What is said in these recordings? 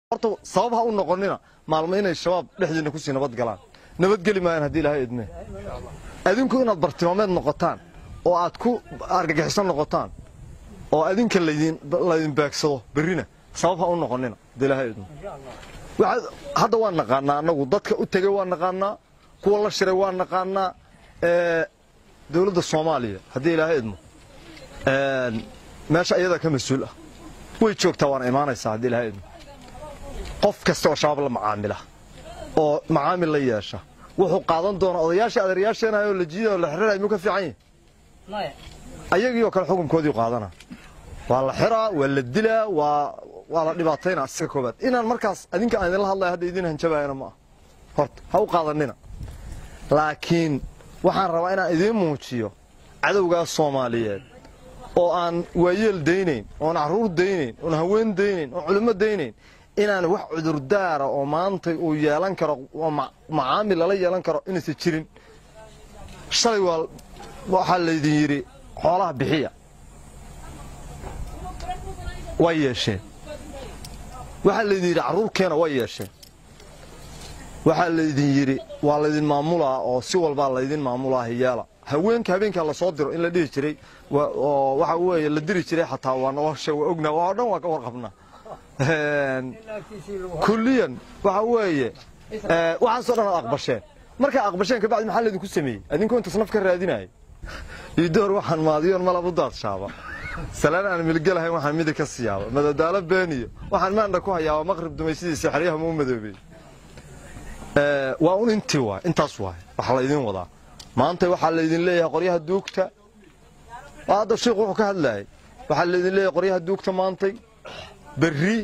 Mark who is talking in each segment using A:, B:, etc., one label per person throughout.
A: horta sabab ha u noqonina maalmo inay shabaab dhexdiina kusii nabad galaan nabadgeli maayaan haddii ilaahay idme adinku inaad bartilmaameed noqotaan oo aad ku argagixisan noqotaan oo adinka laydin laydin beegsado berrina sabab ha u noqonina haddii ilaahay idme waxaad hadda waan naqaanaa annagu dadka u tegay waan naqaanaa kuwa la shiray waan naqaanaa ee dowladda soomaaliya haddii ilaahay idmo meesha iyadaa ka mas-uul ah way joogtaa waana imaanaysaa haddii ilaahay idmo qof kasta oo shabaab la macaamila oo macaamil la yeesha wuxuu qaadan doonaa odayaashii adeeryaasheenayo la jiiday oo la xirirayo muu ka fiican yahi ayagii oo kale xukunkoodii qaadana waa la xiraa waa la dilaa waa waa la dhibaataynaa asiga koobaad inaan markaas adinka aan idinla hadlaya hadda idin hanjabayana ma ah horta ha u qaadanina laakiin waxaan rabaa inaan idiin muujiyo cadowgaas soomaaliyeed oo aan waayeel daynayn oon carruur daynayn oon haween daynayn oon culimmo daynayn inaan wax cudurdaara oo maanta uu yeelan karo oo macaamil lala yeelan karo inaysan jirin shalay waa waxaa laydin yidhi xoolaha bixiya way yeesheen waxaa laydin yidhi carruurkeena way yeesheen waxaa laydin yidhi waa laydin maamulaa oo si walbaa laydin maamulaa hiyaala haweenka habeenkaa lasoo diro in la dhihi jiray oo waxa weeye la diri jiray xataa waa nolosha waa ognaa waa o dhan waa ka warqabnaa kulliyan waxa weeye waxaasoo dhan aad aqbasheen markaa aqbasheen kabacdi maxaa laydinku sameeyey adinkoo intaas naf ka raadinaya idoor waxaan maadiyoon malab u daadshaaba salaan aan milgelahayn waxaan midig ka siyaaba madadaalo beeniyo waxaan maandha ku hayaaba maqrib dumaysidiisa xeryaha mau madoobey waa un intii waay intaas waay waxa laydin wadaa maanta waxaa laydin leeyahay qoryaha duugta hadda sheikhu wuxuu ka hadlayay waxaa laydin leeyahay qoryaha duugta maantay berri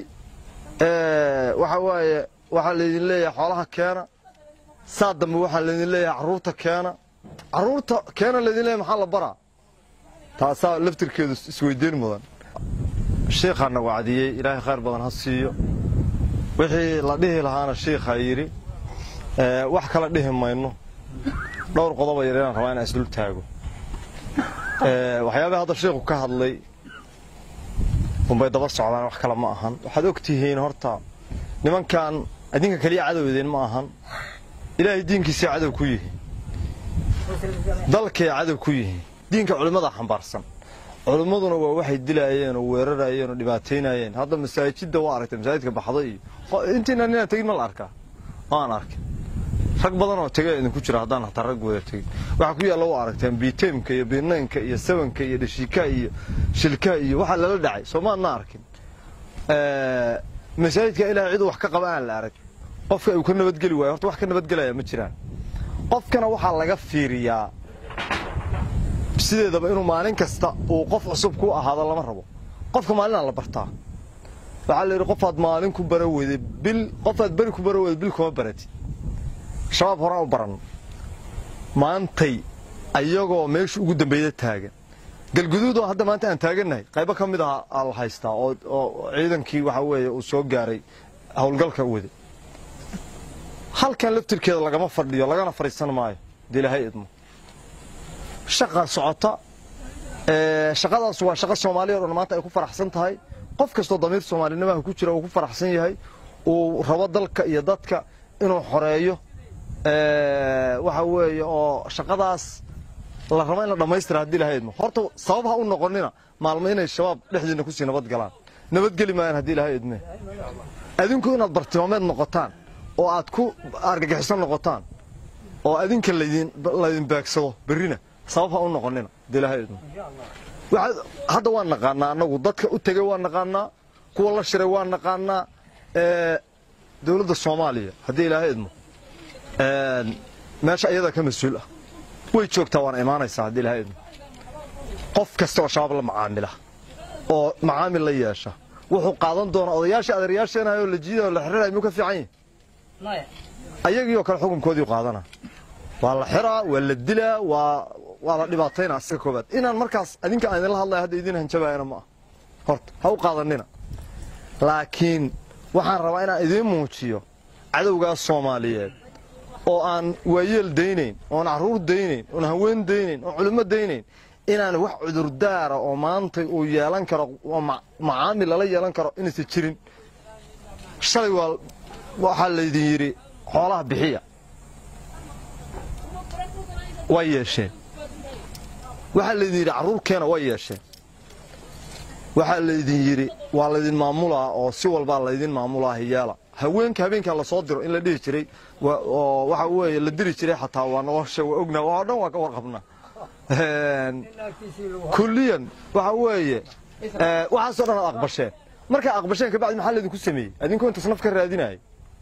A: waxa waaye waxaa laydin leeyahay xoolaha keena saa dambe waxaa laydin leeyahay carruurta keena carruurta keena laydin leeyahay maxaa la baraa taasaa laftirkeedu isweydiin mudan shiikhaana wacdiyey ilaahay khayr badan ha siiyo wixii la dhihi lahaana shiikhaa yidhi wax kala dhihi mayno dhowr qodoba yar inaan rabaa inaan isdul taago waxyaabaha hadda shiikhu ka hadlay unbay daba socdaan wax kale ma ahan waxaad og tihiin horta nimankan adinka keliya cadowdeen ma ahan ilaahay diinkiisay cadow ku yihiin dalkay cadow ku yihiin diinka culimmada xambaarsan culimmaduna waa waxay dilaayeen oo weerarayeen oo dhibaataynayeen hadda masaajidda waa aragtay masaajidka baxda iyo intiina ninaan tegin ma la arkaa waan arkay rag badan oo tegay idinku jira haddaan hataa rag wada tegin waxaa ku yaalla waa aragteen biiteemka iyo biinaynka iyo sabanka iyo dhashiika iyo shilka iyo waxaa lala dhacay soo maadna arkin masaajidka ilaahay ciduu wax ka qaba aan la arag qofka uu ka nabadgeli waayo horta wax ka nabadgelaya ma jiraan qofkana waxaa laga fiiriyaa sideedaba inuu maalin kasta uu qof cusub ku ahaado lama rabo qofka maalinaa la bartaa waxaa la yidhi qofaad maalin ku bara weyday bil qofaad beri ku bara weyday bil kuma baratid shabaab horaan u baran maantay ayagoo meesha ugu dambeeya taagan galguduud oo hadda maanta aan taagannahay qaybo ka mid ah aa la haystaa oo ciidankii waxa weeye uu soo gaaray howlgalka wade halkan laftirkeeda lagama fadhiyo lagana fadhiisan maayo dee ilaahay idmo shaqaa socota shaqadaas waa shaqo soomaaliya o dhan maanta ay ku faraxsan tahay qof kastoo damiir soomaalinimaha ku jira uu ku faraxsan yahay uu rabo dalka iyo dadka inuu xoreeyo waxa weeye oo shaqadaas la rabo in la dhammaystira haddii ilahay idmo horta sabab ha u noqonina maalmo inay shabaab dhexdiina kusii nabad galaan nabadgeli maayaan haddii ilahay idme adinku inaad bartilmaameed noqotaan oo aad ku argagixisan noqotaan oo adinka laydin laydin beegsado berrina sabab ha u noqonina haddii ilahay idmo waxaad hadda waan naqaanaa annagu dadka u tegay waan naqaanaa kuwa la shiray waan naqaanaa dowladda soomaaliya haddii ilaahay idmo meesha iyadaa ka mas-uul ah way joogtaa waana imaanaysaa haddii ilaahay idmo qof kasta oo shabaab la macaamila oo macaamil la yeesha wuxuu qaadan doonaa odayaashii adeeryaasheenayo oo la jiiday oo la xirirayo muu ka fiican yahi ayagii oo kale xukunkoodii qaadana waa la xiraa waa la dilaa waa waa la dhibaataynaa asiga koobaad inaan markaas adinka aan idinla hadlaya hadda idin hanjabayana ma ah horta ha u qaadanina laakiin waxaan rabaa inaan idiin muujiyo cadowgaas soomaaliyeed oo aan waayeel daynayn oon carruur daynayn oon haween daynayn oon culimmo daynayn inaan wax cudurdaara oo maanta uu yeelan karo oo macaamil lala yeelan karo inaysan jirin shalay waa waxaa laydin yidhi xoolaha bixiya way yeesheen waxaa laydin yidhi carruurkeena way yeesheen waxaa laydin yidhi waa laydin maamulaa oo si walbaa laydin maamulaa hiyaala haweenka habeenkaa lasoo diro in la dhihi jiray oo waxa weeye la diri jiray xataa waa nolosha waa ognaa oo dhan waa ka warqabnaa kulliyan waxa weeye waxaasoo dhan aad aqbasheen markaa aqbasheen kabacdi maxaa laydinku sameeyey adinkoo intaas naf ka raadinaya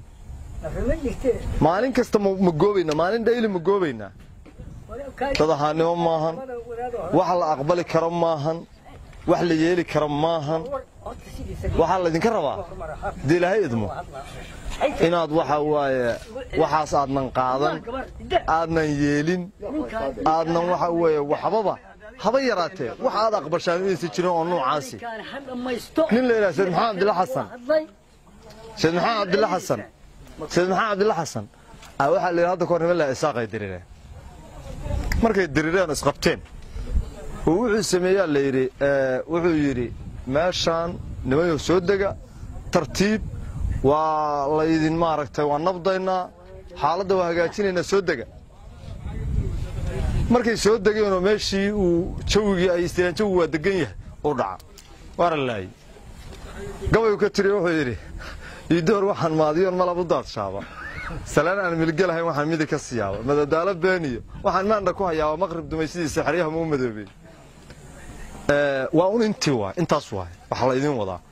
A: maalin kasta ma goobaynaa maalin dhayli ma goobaynaa dad ahaannimo maahan wax la aqbali karo maahan wax la yeeli karo maahan waxaa laydinka rabaa haddii ilaahay idmo inaad waxa waaye waxaas aadnan qaadan aadnan yeelin aadnan waxa weeye waxbaba haba yaraatee wax aad aqbashaan inaysan jirin oo noocaasi nin la yidhaha sayd maxamed cabdilla xasan sayd maxamed cabdilla xasan sayd maxamed cabdilla xasan waxaa la yidhi hadda kahor niman la isaaqay dirireen markay dirireen oo isqabteen oo wuxuu sameeyaa la yidhi wuxuu yidhi meeshaan nimayo soo dega tartiib waa laydin maaragtay waa nabdaynaa xaaladda waa hagaajinaynaa soo dega markay soo degeenoo meeshii uu jawigii ay istireen jawigu waa degan yahay uu dhaca waana laayey gabaygu ka tiri wuxuu yidhi iidoor waxaan maadiyoon malab u daadshaaba salaan aan milgelahayn waxaan midig ka siyaaba madadaalo beeniyo waxaan maandha ku hayaaba maqrib dumaysidiisa xeryaha ma u madoobey waa un intii waay intaas waay waxa laydin wadaa